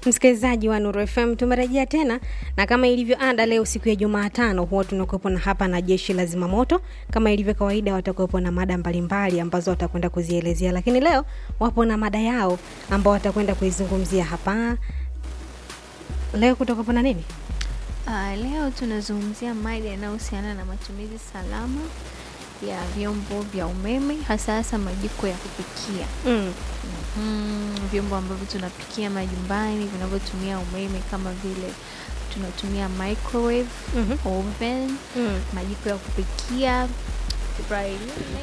Msikilizaji wa Nuru FM, tumerejea tena na kama ilivyo ada, leo siku ya Jumatano huwa tunakuwepo na hapa na jeshi la zimamoto. Kama ilivyo kawaida, watakuwepo na mada mbalimbali ambazo watakwenda kuzielezea, lakini leo wapo na mada yao ambao watakwenda kuizungumzia hapa. Leo kutakuwepo na nini? Uh, leo tunazungumzia mada yanayohusiana na matumizi salama ya vyombo vya umeme hasa hasa majiko ya kupikia. Mm. Mm, vyombo ambavyo tunapikia majumbani vinavyotumia umeme kama vile tunatumia microwave, Mhm. oven, Mm. majiko ya kupikia frying.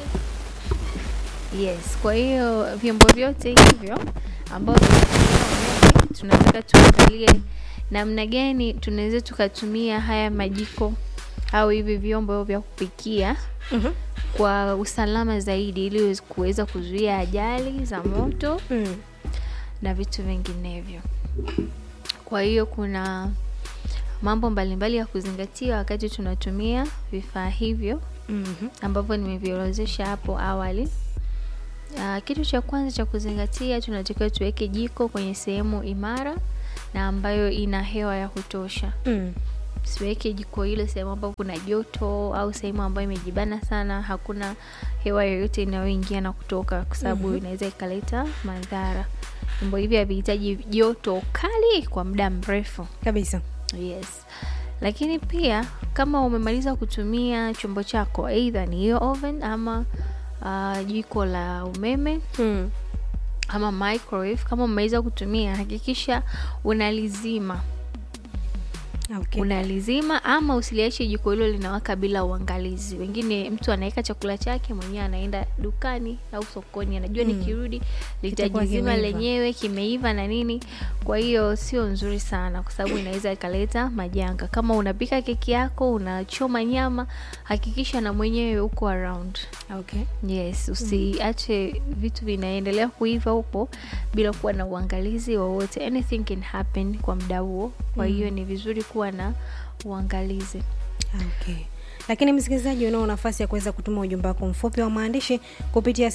Yes, kwa hiyo vyombo vyote hivyo ambavyo vinatumia umeme tunataka tuangalie namna gani tunaweza tukatumia haya majiko au hivi vyombo vya kupikia Mhm. kwa usalama zaidi ili kuweza kuzuia ajali za moto Mm. na vitu vinginevyo. Kwa hiyo kuna mambo mbalimbali ya kuzingatia wakati tunatumia vifaa hivyo Mhm. ambavyo nimeviorodhesha hapo awali. Uh, kitu cha kwanza cha kuzingatia, tunatakiwa tuweke jiko kwenye sehemu imara na ambayo ina hewa ya kutosha. Mm. Siweke jiko hilo sehemu ambapo kuna joto au sehemu ambayo imejibana sana, hakuna hewa yoyote inayoingia na kutoka, kwa sababu Mhm. inaweza ikaleta madhara. Vyombo hivi havihitaji joto kali kwa muda mrefu. Kabisa. Yes. Lakini pia kama umemaliza kutumia chombo chako, either ni hiyo oven ama uh, jiko la umeme Mm. ama microwave, kama umemaliza kutumia, hakikisha unalizima Okay. unalizima ama usiliache jiko hilo linawaka bila uangalizi. Wengine mtu anaweka chakula chake mwenyewe, anaenda dukani au sokoni, anajua Mm. nikirudi Kitakuwa litajizima kimeiva. lenyewe, kimeiva na nini. Kwa hiyo sio nzuri sana, kwa sababu inaweza ikaleta majanga. Kama unapika keki yako, unachoma nyama, hakikisha na mwenyewe uko around. Okay. Yes, usiache vitu vinaendelea kuiva huko bila kuwa na uangalizi wowote. Anything can happen kwa muda huo, kwa hiyo ni vizuri kuwa na uangalizi. Okay. Lakini msikilizaji, unao nafasi ya kuweza kutuma ujumbe wako mfupi wa maandishi kupitia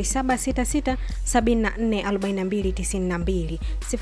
0766744292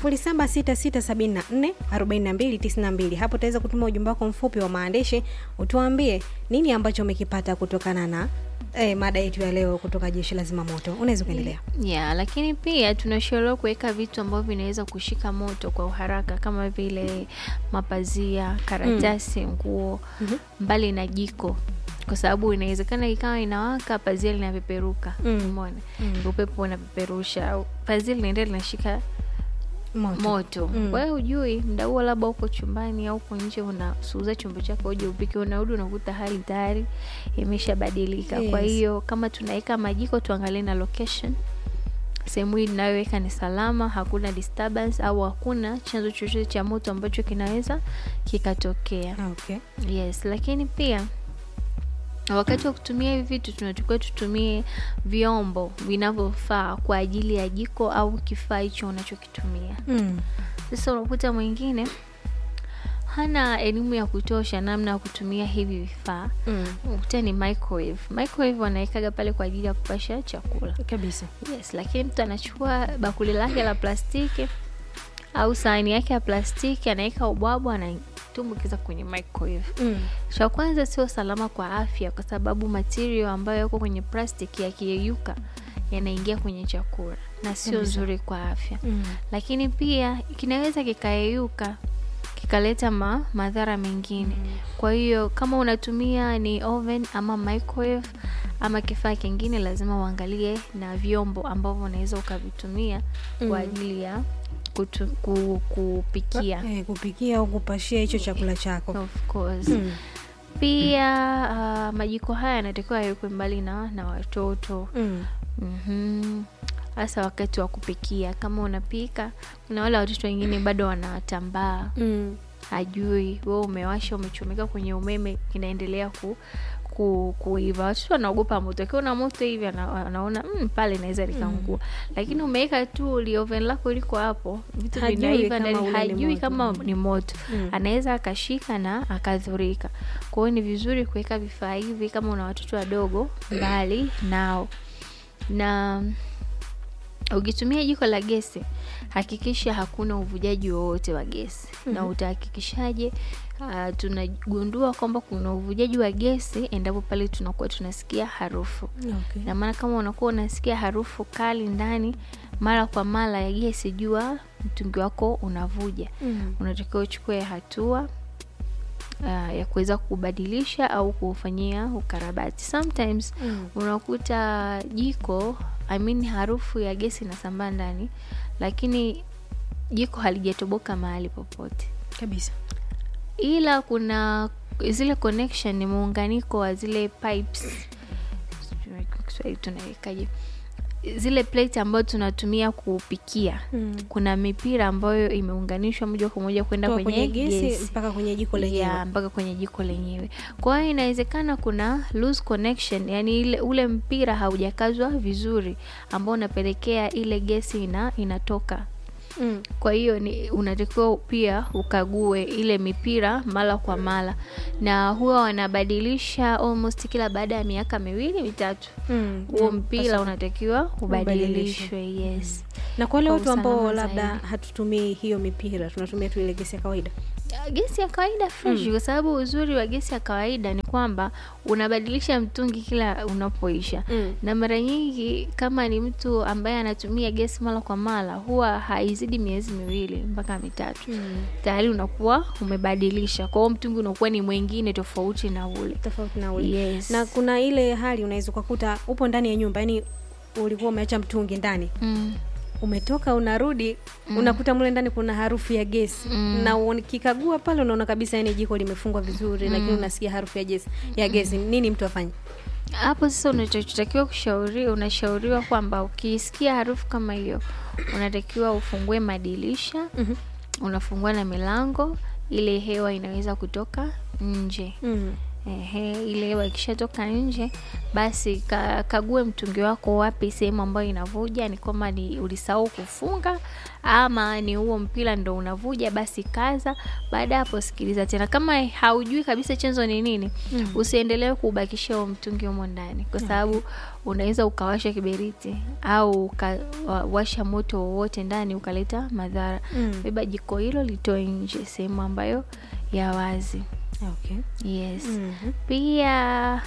0766744292. Hapo utaweza kutuma ujumbe wako mfupi wa maandishi, utuambie nini ambacho umekipata kutokana na eh, mada yetu ya leo kutoka Jeshi la Zimamoto. Unaweza kuendelea. Yeah, lakini pia tunashauriwa kuweka vitu ambavyo vinaweza kushika moto kwa uharaka kama vile mapazia, karatasi, nguo Mhm. mbali na jiko kwa sababu inawezekana ikawa inawaka pazia linapeperuka Mm. umeona Mm. upepo unapeperusha au pazia linaendelea linashika Moto. moto Mm. kwa hiyo hujui mda huo labda uko chumbani au uko nje unasuuza chombo chako uje upike unarudi unakuta hali tayari imeshabadilika kwa Yes. hiyo kama tunaweka majiko tuangalie na location sehemu hii inayoweka ni salama hakuna disturbance au hakuna chanzo chochote cha moto ambacho kinaweza kikatokea Okay. yes lakini pia wakati wa kutumia hivi vitu tunatakiwa tutumie vyombo vinavyofaa kwa ajili ya jiko au kifaa hicho unachokitumia Mm. sasa unakuta mwingine hana elimu ya kutosha namna ya kutumia hivi vifaa Mm. unakuta ni microwave microwave wanawekaga pale kwa ajili ya kupasha chakula Kabisa. yes lakini mtu anachukua bakuli lake la plastiki au sahani yake ya plastiki anaweka ubwabwa anaitumbukiza kwenye microwave Mm. cha kwanza sio salama kwa afya kwa sababu material ambayo yako kwenye plastiki yakiyeyuka yanaingia kwenye chakula na sio Kabisa. nzuri kwa afya Mm. lakini pia kinaweza kikayeyuka kikaleta ma, madhara mengine kwa hiyo kama unatumia ni oven ama microwave ama kifaa kingine lazima uangalie na vyombo ambavyo unaweza ukavitumia Mm. kwa ajili ya kutu, ku, kupikia Eh, kupikia au kupashia hicho chakula chako. of course Mm. pia uh, majiko haya yanatakiwa yawekwe mbali na, na watoto Mm. Mhm. hasa wakati wa kupikia kama unapika kuna wale watoto wengine bado wanatambaa Mm. hajui we umewasha umechomeka kwenye umeme kinaendelea ku, ku, kuiva watoto wanaogopa moto akiwa na moto hivi ana- anaona mm, pale naweza likaungua lakini umeweka tu lioven lako liko hapo vitu Hajui vinaiva kama ndani ule ni hajui moto. kama ni moto Mm. anaweza akashika na akadhurika kwa hiyo ni vizuri kuweka vifaa hivi kama una watoto wadogo mbali nao na ukitumia jiko la gesi hakikisha hakuna uvujaji wowote wa gesi mm-hmm. na utahakikishaje uh, tunagundua kwamba kuna uvujaji wa gesi endapo pale tunakuwa tunasikia harufu okay. na maana kama unakuwa unasikia harufu kali ndani mara kwa mara ya gesi jua mtungi wako unavuja mm. unatakiwa uchukue hatua uh, ya kuweza kubadilisha au kuufanyia ukarabati sometimes Mm. unakuta jiko I mean harufu ya gesi inasambaa ndani lakini jiko halijatoboka mahali popote kabisa ila kuna zile connection ni muunganiko wa zile pipes sijui kwa Kiswahili tunawekaje zile plate ambayo tunatumia kupikia mm. kuna mipira ambayo imeunganishwa moja kwa moja kwenda Toka kwenye, kwenye gesi gesi mpaka kwenye jiko lenyewe ya mpaka kwenye jiko lenyewe kwa hiyo inawezekana kuna loose connection yani ile ule mpira haujakazwa vizuri ambao unapelekea ile gesi ina inatoka mm. kwa hiyo ni unatakiwa pia ukague ile mipira mara kwa mara na huwa wanabadilisha almost kila baada ya miaka miwili mitatu Mm. huo Mm. mpira Sasa- unatakiwa ubadilishwe yes na kwa wale kwa watu ambao usalama labda zaidi. hatutumii hiyo mipira tunatumia tu ile gesi ya kawaida Ya, gesi ya kawaida fresh kwa sababu uzuri wa gesi ya kawaida ni kwamba unabadilisha mtungi kila unapoisha Mm. na mara nyingi kama ni mtu ambaye anatumia gesi mara kwa mara huwa haizidi miezi miwili mpaka mitatu Mm. tayari unakuwa umebadilisha kwa hiyo mtungi unakuwa ni mwingine tofauti na ule tofauti na ule yes. na kuna ile hali unaweza ukakuta upo ndani ya nyumba yani ulikuwa umeacha mtungi ndani mm. umetoka unarudi mm. unakuta mle ndani kuna harufu ya gesi Mm. na ukikagua pale unaona kabisa yani jiko limefungwa vizuri mm. lakini unasikia harufu ya gesi ya gesi nini mtu afanye hapo sasa unachotakiwa kushauri unashauriwa kwamba ukisikia harufu kama hiyo unatakiwa ufungue madirisha Mhm. unafungua na milango ile hewa inaweza kutoka nje mm. Ehe, ile hewa ikishatoka nje basi ka, kague mtungi wako wapi sehemu ambayo inavuja ni kwamba ni ulisahau kufunga ama ni huo mpira ndo unavuja basi kaza baada ya hapo sikiliza tena kama haujui kabisa chanzo ni nini Mm. usiendelee kuubakisha huo mtungi humo ndani kwa sababu unaweza ukawasha kiberiti au ukawasha moto wowote ndani ukaleta madhara Mm. beba jiko hilo litoe nje sehemu ambayo ya wazi okay. yes mm-hmm. pia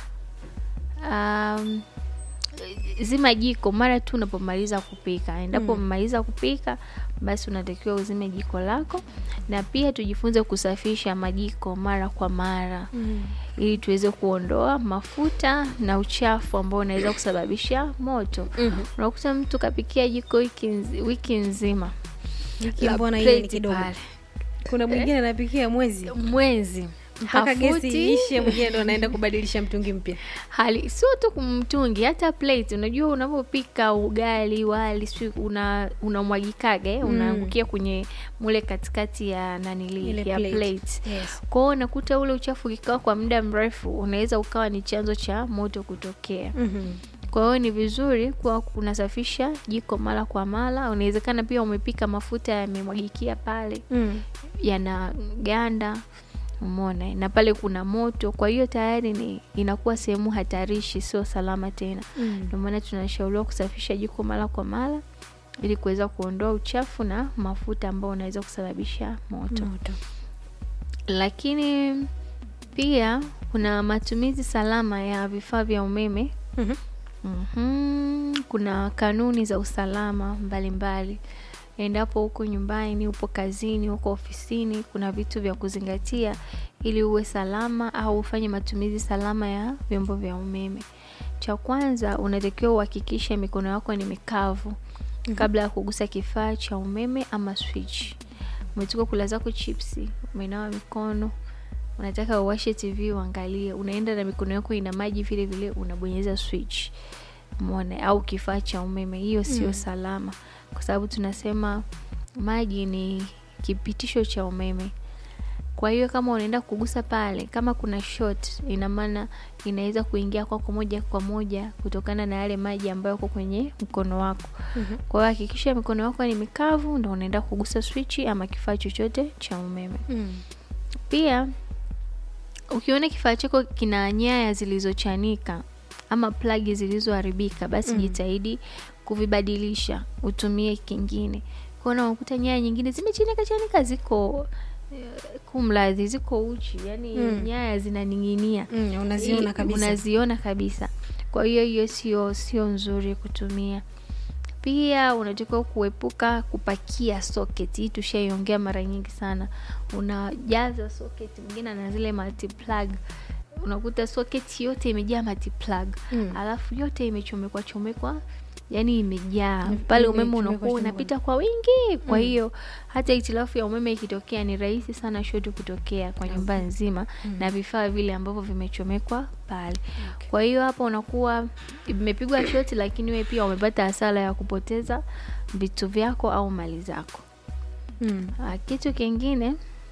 um, zima jiko mara tu unapomaliza kupika endapo Mm. umemaliza kupika basi unatakiwa uzime jiko lako na pia tujifunze kusafisha majiko mara kwa mara mm. ili tuweze kuondoa mafuta na uchafu ambao unaweza kusababisha moto mm-hmm. unakuta mtu kapikia jiko wiki, nzi, wiki nzima Wiki la mbona hiyo ni plate kidogo pale. kuna mwingine anapikia mwezi mwezi mpaka gesi hafuti. iishe mwingine ndo anaenda kubadilisha mtungi mpya hali sio tu kumtungi hata plate unajua unapopika ugali wali si una unamwagikaga eh, unaangukia kwenye mule katikati ya nanili Ile ya plate. plate, yes. kwao unakuta ule uchafu ukikaa kwa muda mrefu unaweza ukawa ni chanzo cha moto kutokea mm-hmm. kwa hiyo ni vizuri kuwa unasafisha jiko mara kwa mara unawezekana pia umepika mafuta yamemwagikia pale mm. yanaganda umona na pale kuna moto kwa hiyo tayari ni inakuwa sehemu hatarishi sio salama tena mm. ndio maana tunashauriwa kusafisha jiko mara kwa mara ili kuweza kuondoa uchafu na mafuta ambao unaweza kusababisha moto moto lakini pia kuna matumizi salama ya vifaa vya umeme mm-hmm. mm kuna kanuni za usalama mbalimbali endapo huko nyumbani upo kazini uko ofisini kuna vitu vya kuzingatia ili uwe salama au ufanye matumizi salama ya vyombo vya umeme cha kwanza unatakiwa uhakikishe mikono yako ni mikavu Mhm. kabla ya kugusa kifaa cha umeme ama switch umetoka kula zako chipsi umenawa mikono unataka uwashe tv uangalie unaenda na mikono yako ina maji vile vile unabonyeza switch mone au kifaa cha umeme hiyo sio Mm. salama kwa sababu tunasema maji ni kipitisho cha umeme kwa hiyo kama unaenda kugusa pale kama kuna short ina maana inaweza kuingia kwako moja kwa moja kutokana na yale maji ambayo yako kwenye mkono wako Mhm. kwa hiyo hakikisha mikono yako ni mikavu ndo unaenda kugusa swichi ama kifaa chochote cha umeme Mm. pia ukiona kifaa chako kina nyaya zilizochanika ama plagi zilizoharibika basi Mm. jitahidi kuvibadilisha utumie kingine kuona unakuta nyaya nyingine zimechanika chanika ziko eh, kumladhi ziko uchi yani Mm. nyaya zinaning'inia Mm, unaziona I- kabisa unaziona kabisa kwa hiyo hiyo sio sio nzuri kutumia pia unatakiwa kuepuka kupakia socket hii tushaiongea mara nyingi sana unajaza socket mwingine ana zile multiplug unakuta socket yote imejaa multiplug Mm. alafu yote imechomekwa chomekwa yani imejaa Ime- pale umeme imechomekwa unakuwa chomekwa. unapita kwa wingi kwa Mm. hiyo hata hitilafu ya umeme ikitokea ni rahisi sana shoti kutokea kwa nyumba nzima Mm. na vifaa vile ambavyo vimechomekwa pale kwa hiyo hapa unakuwa imepigwa shoti lakini wewe pia umepata hasara ya kupoteza vitu vyako au mali zako Mm. Ah, kitu kingine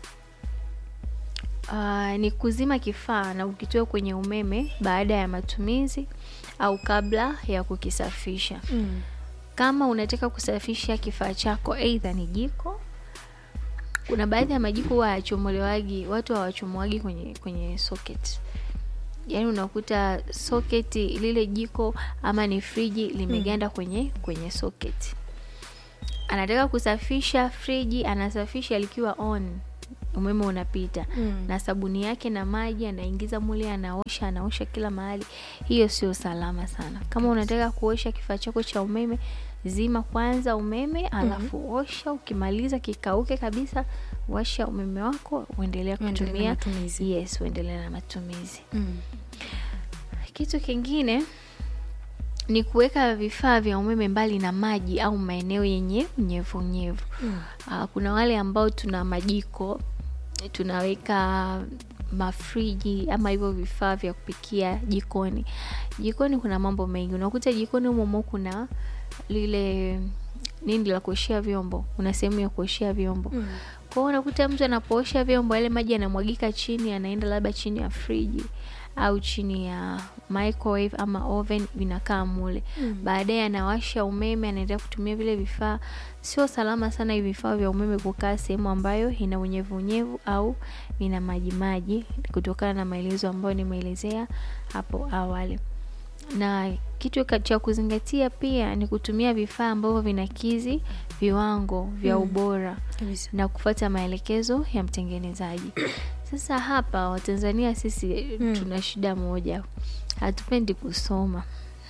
uh, ni kuzima kifaa na ukitoe kwenye umeme baada ya matumizi au kabla ya kukisafisha Mm. kama unataka kusafisha kifaa chako eidha ni jiko kuna baadhi ya majiko huwa hayachomolewagi watu hawachomoagi kwenye kwenye socket yaani unakuta socket lile jiko ama ni friji limeganda kwenye kwenye socket anataka kusafisha friji anasafisha likiwa on umeme unapita Mm. na sabuni yake na maji anaingiza mule anaosha anaosha kila mahali hiyo sio salama sana kama unataka kuosha kifaa chako cha umeme zima kwanza umeme alafu osha ukimaliza kikauke kabisa washa umeme wako uendelea Uendelee na kutumia matumizi. yes uendelee na matumizi Mm. kitu kingine ni kuweka vifaa vya umeme mbali na maji au maeneo yenye unyevunyevu Mm. uh, kuna wale ambao tuna majiko tunaweka mafriji ama hivyo vifaa vya kupikia jikoni jikoni kuna mambo mengi unakuta jikoni humomo kuna lile nini la kuoshea vyombo una sehemu ya kuoshea vyombo Mm. kwao unakuta mtu anapoosha vyombo yale maji yanamwagika chini anaenda labda chini ya friji au chini ya microwave ama oven vinakaa mule Mm. baadaye anawasha umeme anaendelea kutumia vile vifaa sio salama sana hivi vifaa vya umeme kukaa sehemu ambayo ina unyevunyevu au ina majimaji kutokana na maelezo ambayo nimeelezea hapo awali na kitu ka- cha kuzingatia pia ni kutumia vifaa ambavyo vinakizi viwango vya Mm. ubora Kabisa. na kufuata maelekezo ya mtengenezaji sasa hapa watanzania sisi Mm. tuna shida moja hatupendi kusoma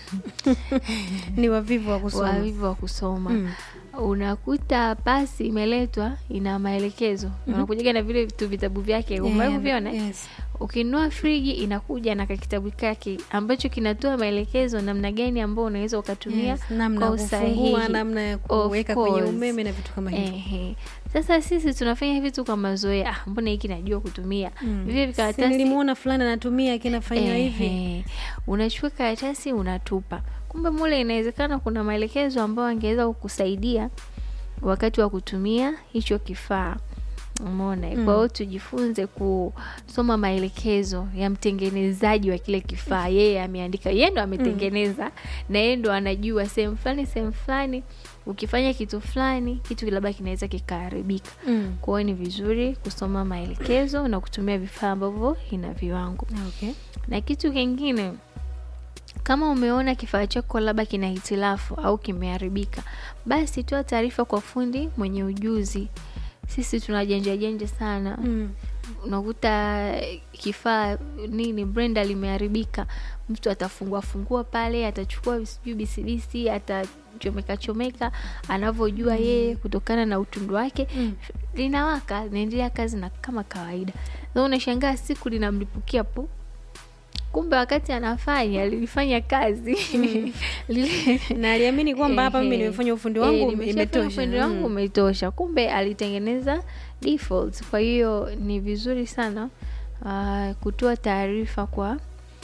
ni wavivu wa kusoma wavivu wa kusoma Mm. unakuta pasi imeletwa ina maelekezo Mhm. unakujaga na vile vitu vitabu vyake Yeah, umewahi kuviona yes. ukinunua friji inakuja na kakitabu kake ambacho kinatoa maelekezo namna gani ambao unaweza ukatumia Yes, namna kwa ya kufungua usahihi. namna ya Of kuweka kwenye course. umeme na vitu kama hivyo Ehe. Sasa sisi tunafanya vitu kwa mazoea, ah, mbona hiki najua kutumia Mm. vile Si vikaratasi nilimuona fulani anatumia kinafanywa hivi Ehe. unachukua karatasi unatupa kumbe mule inawezekana kuna maelekezo ambayo angeweza kukusaidia wakati wa kutumia hicho kifaa umeona Mm. kwa hiyo tujifunze kusoma maelekezo ya mtengenezaji wa kile kifaa yeye ameandika yeye ndo ametengeneza na yeye ndo anajua sehemu fulani sehemu fulani ukifanya kitu fulani kitu labda kinaweza kikaharibika Mm. kwa hiyo ni vizuri kusoma maelekezo na kutumia vifaa ambavyo ina viwango Okay. na kitu kingine kama umeona kifaa chako labda kina hitilafu au kimeharibika basi toa taarifa kwa fundi mwenye ujuzi sisi tuna janja sana Mm. unakuta kifaa nini brenda limeharibika mtu atafungua fungua pale atachukua sijui bisibisi atachomeka chomeka anavyojua yeye kutokana na utundu wake Mm. linawaka linaendelea kazi na kama kawaida na unashangaa siku linamlipukia pu kumbe wakati anafanya lilifanya kazi Lile- na aliamini kwamba hapa mimi Ehe. nimefanya ufundi Eh, wangu nimeshafanya imetosha ufundi wangu Mm. umetosha kumbe alitengeneza default kwa hiyo ni vizuri sana uh, kutoa taarifa kwa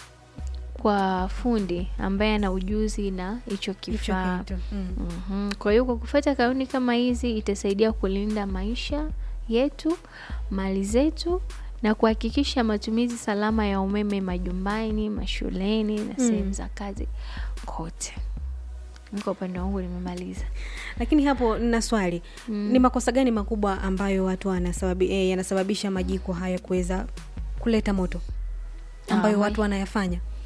kwa fundi ambaye ana ujuzi na hicho Hicho kifaa kitu. Mm. Mhm. Kwa hiyo kwa kufuata kanuni kama hizi itasaidia kulinda maisha yetu, mali zetu na kuhakikisha matumizi salama ya umeme majumbani, mashuleni na sehemu za kazi kote. Mimi Kwa upande wangu nimemaliza. lakini hapo nina swali Mm. ni makosa gani makubwa ambayo watu wanasababi, eh, yanasababisha majiko haya kuweza kuleta moto ambayo Ah, watu wanayafanya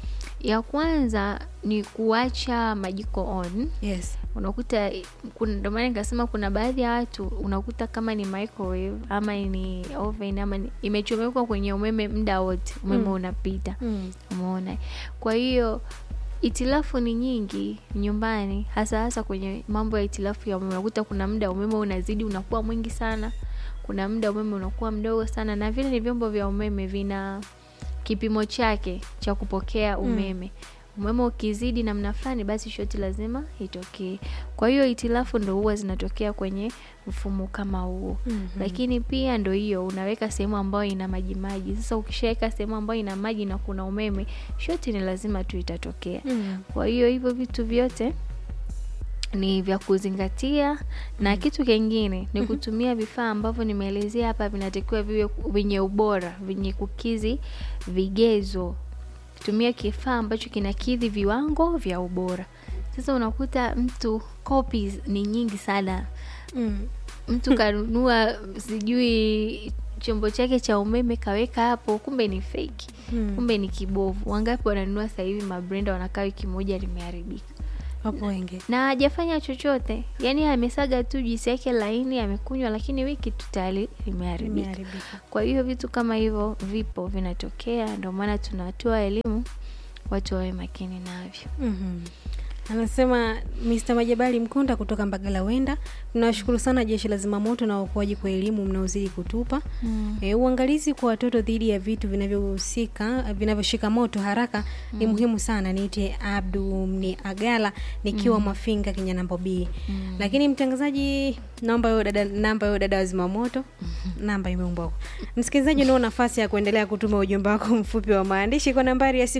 ya kwanza ni kuacha majiko on yes unakuta kuna- ndio maana nikasema kuna baadhi ya watu unakuta kama ni microwave ama ni oven ama ni, imechomekwa kwenye umeme muda wote umeme Mm. unapita mm. umeona kwa hiyo itilafu ni nyingi nyumbani hasa hasa kwenye mambo ya itilafu ya umeme unakuta kuna muda umeme unazidi unakuwa mwingi sana kuna muda umeme unakuwa mdogo sana na vile ni vyombo vya umeme vina kipimo chake cha kupokea umeme umeme ukizidi namna fulani basi shoti lazima itokee kwa hiyo itilafu ndo huwa zinatokea kwenye mfumo kama huo Mhm. lakini pia ndo hiyo unaweka sehemu ambayo ina maji maji sasa ukishaweka sehemu ambayo ina maji na kuna umeme shoti ni lazima tu itatokea Mm. kwa hiyo hivyo vitu vyote ni vya kuzingatia na kitu kingine ni kutumia vifaa ambavyo nimeelezea hapa vinatakiwa viwe vyenye ubora vyenye kukizi vigezo tumia kifaa ambacho kinakidhi viwango vya ubora sasa unakuta mtu copies ni nyingi sana Mm. mtu kanunua sijui chombo chake cha umeme kaweka hapo kumbe ni fake Mm. kumbe ni kibovu wangapi wananunua sasa hivi mabrenda wanakaa wiki moja limeharibika wapo wengi na hajafanya chochote yaani amesaga tu juisi yake laini amekunywa lakini wiki tu tayari limeharibika imeharibika kwa hiyo vitu kama hivyo vipo vinatokea ndio maana tunatoa elimu watu wawe makini navyo Mhm. anasema Mr. Majabali Mkonda kutoka Mbagala Wenda, tunawashukuru sana jeshi la zimamoto na uokoaji kwa elimu mnaozidi kutupa. mm. E, uangalizi kwa watoto dhidi ya vitu vinavyohusika vinavyoshika moto haraka ni muhimu sana. Niite Abdu ni Agala nikiwa Mafinga Kinyanambo B. Mm. Lakini mtangazaji, naomba hiyo dada, namba hiyo dada wa zimamoto, namba imeumbwa huko. Msikilizaji, unao nafasi ya kuendelea kutuma ujumbe wako mfupi wa maandishi kwa nambari ya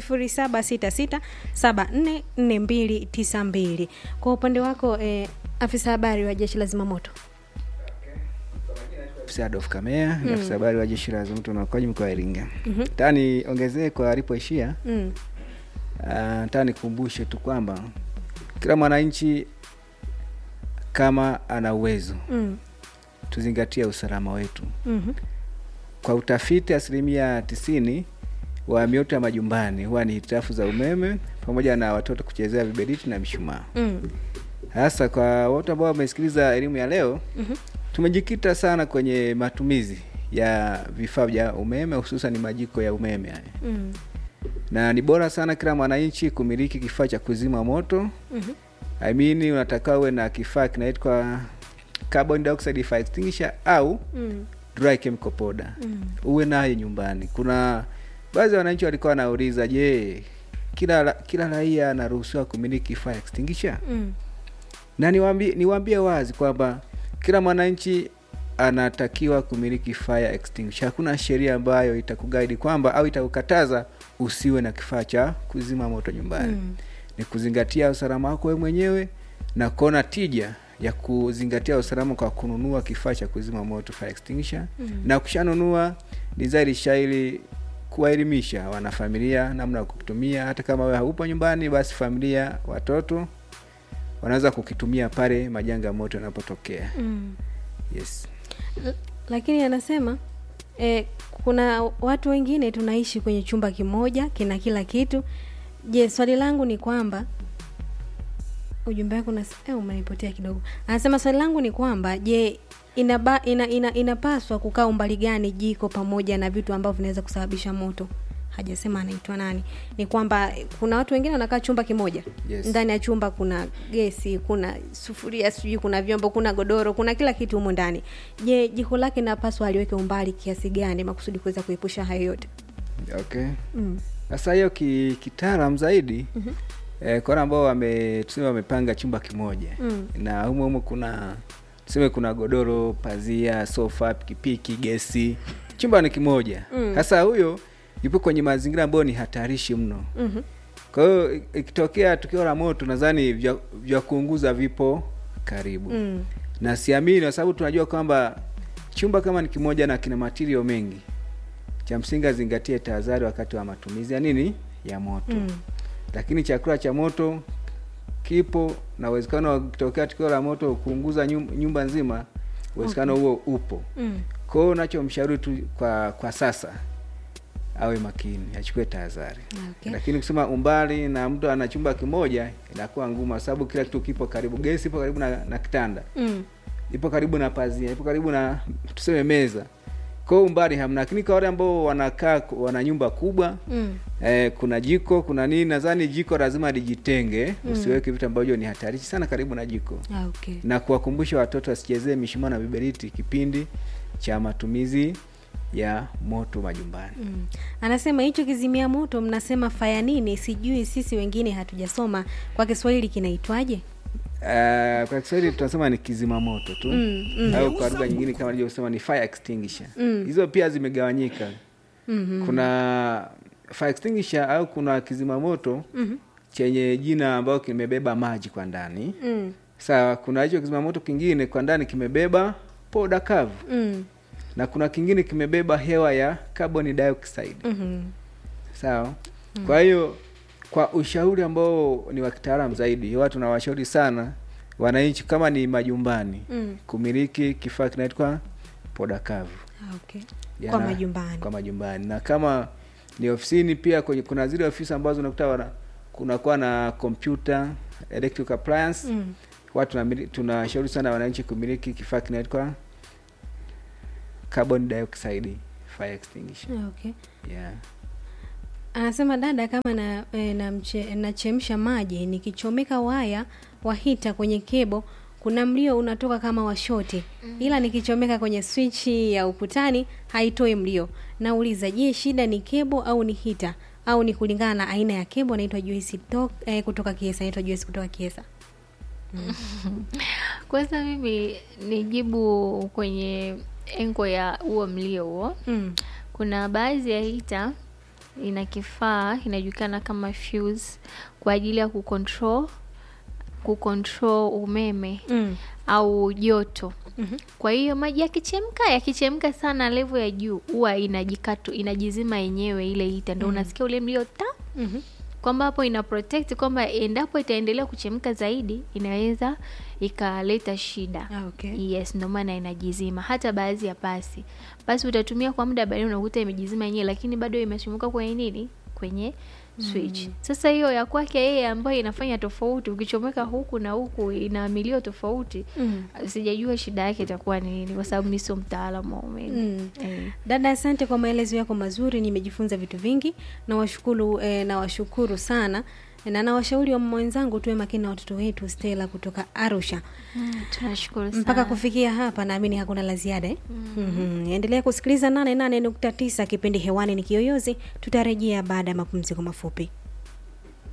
0766744292. Kwa upande wako eh, afisa habari wa jeshi la zimamoto. Afisa Adolf Kamea ni afisa habari wa jeshi la zimamoto na uokoaji mkoa wa Iringa. Mhm. Nataka niongezee kwa alipoishia, Mm. ah, nataka nikumbushe tu kwamba kila mwananchi kama ana uwezo, Mm. tuzingatie usalama wetu. Mhm. Kwa utafiti, asilimia tisini wa mioto ya majumbani huwa ni hitilafu za umeme pamoja na watoto kuchezea viberiti na mishumaa. Mm. Hasa kwa watu ambao wamesikiliza elimu ya leo, Mhm. tumejikita sana kwenye matumizi ya vifaa vya umeme hususan majiko ya umeme haya, Mm. na ni bora sana kila mwananchi kumiliki kifaa cha kuzima moto. Mhm. I mean, unatakiwa uwe na kifaa kinaitwa carbon dioxide fire extinguisher au Mm. dry chemical powder Mm. uwe naye nyumbani. Kuna baadhi ya wananchi walikuwa wanauliza, je, kila ra- kila raia anaruhusiwa kumiliki fire extinguisher? Mm. Na niwaambie niwaambie wazi kwamba kila mwananchi anatakiwa kumiliki fire extinguisher. Hakuna sheria ambayo itakugaidi kwamba au itakukataza usiwe na kifaa cha kuzima moto nyumbani. Mm. Ni kuzingatia usalama wako wewe mwenyewe na kuona tija ya kuzingatia usalama kwa kununua kifaa cha kuzima moto fire extinguisher Mm. na ukishanunua ni zaidi shairi kuwaelimisha wanafamilia namna ya kukitumia. Hata kama wewe haupo nyumbani, basi familia, watoto wanaweza kukitumia pale majanga ya moto yanapotokea. Mm. Yes. lakini anasema eh, kuna watu wengine tunaishi kwenye chumba kimoja kina kila kitu je swali langu ni kwamba ujumbe wako unas- eh, umenipotea kidogo anasema swali langu ni kwamba je inaba, ina, ina, inapaswa kukaa umbali gani jiko pamoja na vitu ambavyo vinaweza kusababisha moto hajasema anaitwa nani ni kwamba eh, kuna watu wengine wanakaa chumba kimoja Yes. ndani ya chumba kuna gesi kuna sufuria sijui kuna vyombo kuna godoro kuna kila kitu humo ndani je jiko lake napaswa aliweke umbali kiasi gani makusudi kuweza kuepusha hayo yote Okay. mm. Sasa hiyo ki, kitaalam zaidi mm-hmm. eh, kwa wale ambao wame tuseme wamepanga chumba kimoja Mm. na humo humo kuna tuseme kuna godoro, pazia, sofa, pikipiki, gesi, chumba ni kimoja. Mm. Sasa huyo yupo kwenye mazingira ambayo ni hatarishi mno. mm-hmm. Kwa hiyo ikitokea tukio la moto, nadhani vya, vya kuunguza vipo karibu mm. na siamini, kwa sababu tunajua kwamba chumba kama ni kimoja na kina material mengi, cha msingi azingatie tahadhari wakati wa matumizi ya nini ya moto Mm. lakini chakula cha moto kipo na uwezekano wa kutokea tukio la moto kuunguza nyum- nyumba nzima, uwezekano huo upo. Mm. Kwa hiyo nachomshauri tu kwa kwa sasa awe makini achukue tahadhari Okay. lakini kusema umbali na mtu ana chumba kimoja inakuwa ngumu kwa sababu kila kitu kipo karibu gesi ipo karibu na, na kitanda Mm. ipo karibu na pazia ipo karibu na tuseme meza kwa hiyo umbali hamna lakini kwa wale ambao wanakaa wana nyumba kubwa Mm. eh, kuna jiko kuna nini nadhani jiko lazima lijitenge Mm. usiweke vitu ambavyo ni hatarishi sana karibu na jiko Ah, okay. na kuwakumbusha watoto wasichezee mishumaa na viberiti kipindi cha matumizi ya moto majumbani Mm. Anasema hicho kizimia moto mnasema faya nini? Sijui, sisi wengine hatujasoma. Kwa Kiswahili kinaitwaje? uh, kwa Kiswahili tunasema ni kizima moto tu Mm, mm. au kwa lugha nyingine kama nilivyosema ni fire extinguisher Mm. hizo pia zimegawanyika Mhm. kuna fire extinguisher au kuna kizima moto Mhm. chenye jina ambayo kimebeba maji kwa ndani Mm. sawa kuna hicho kizima moto kingine kwa ndani kimebeba poda kavu Mm. na kuna kingine kimebeba hewa ya carbon dioxide Mhm. sawa kwa hiyo kwa ushauri ambao ni wa kitaalam zaidi huwa tunawashauri sana wananchi kama ni majumbani Mm. kumiliki kifaa kinaitwa poda kavu Ah, okay. Yana- Kwa majumbani. kwa majumbani na kama ni ofisini pia kwenye kuna zile ofisi ambazo unakuta wana kunakuwa na computer electric appliance Mm. huwa tunamili- tunashauri sana wananchi kumiliki kifaa kinaitwa carbon dioxide fire extinguisher Ah, okay. yeah. Anasema dada, kama na e, namche- nachemsha maji nikichomeka waya wa hita kwenye kebo, kuna mlio unatoka kama washoti, ila nikichomeka kwenye swichi ya ukutani haitoi mlio. Nauliza, je, shida ni kebo au ni hita au ni kulingana na aina ya kebo? Anaitwa Joyce to, e, kutoka Kiesa, anaitwa Joyce kutoka Kiesa. kwanza mimi nijibu kwenye engo ya huo mlio huo Mm. kuna baadhi ya hita ina kifaa inajulikana kama fuse kwa ajili ya kucontrol kucontrol umeme Mm. au joto Mhm. kwa hiyo maji yakichemka yakichemka sana level ya juu huwa inajikatu inajizima yenyewe ile hita ndo unasikia ule mlio ta Mhm. kwamba hapo ina protect kwamba endapo itaendelea kuchemka zaidi inaweza ikaleta shida Ah, okay. yes ndio maana inajizima hata baadhi ya pasi pasi utatumia kwa muda baadaye unakuta imejizima yenyewe lakini bado imechumuka kwenye nini kwenye switch sasa hiyo ya kwake yeye ambayo inafanya tofauti ukichomeka huku na huku ina milio tofauti Mm. sijajua shida yake itakuwa ni nini kwa sababu mi sio mtaalamu wa umeme Mm. eh. Dada, asante kwa maelezo yako mazuri, nimejifunza vitu vingi. Nawashukuru eh, nawashukuru sana na nawashauri wa mwenzangu tuwe makini na watoto wetu. Stella kutoka Arusha. Mm, tunashukuru sana Mpaka kufikia hapa, naamini hakuna la ziada eh? mm-hmm. Endelea kusikiliza 88.9 kipindi hewani ni Kiyoyozi. Tutarejea baada ya mapumziko mafupi.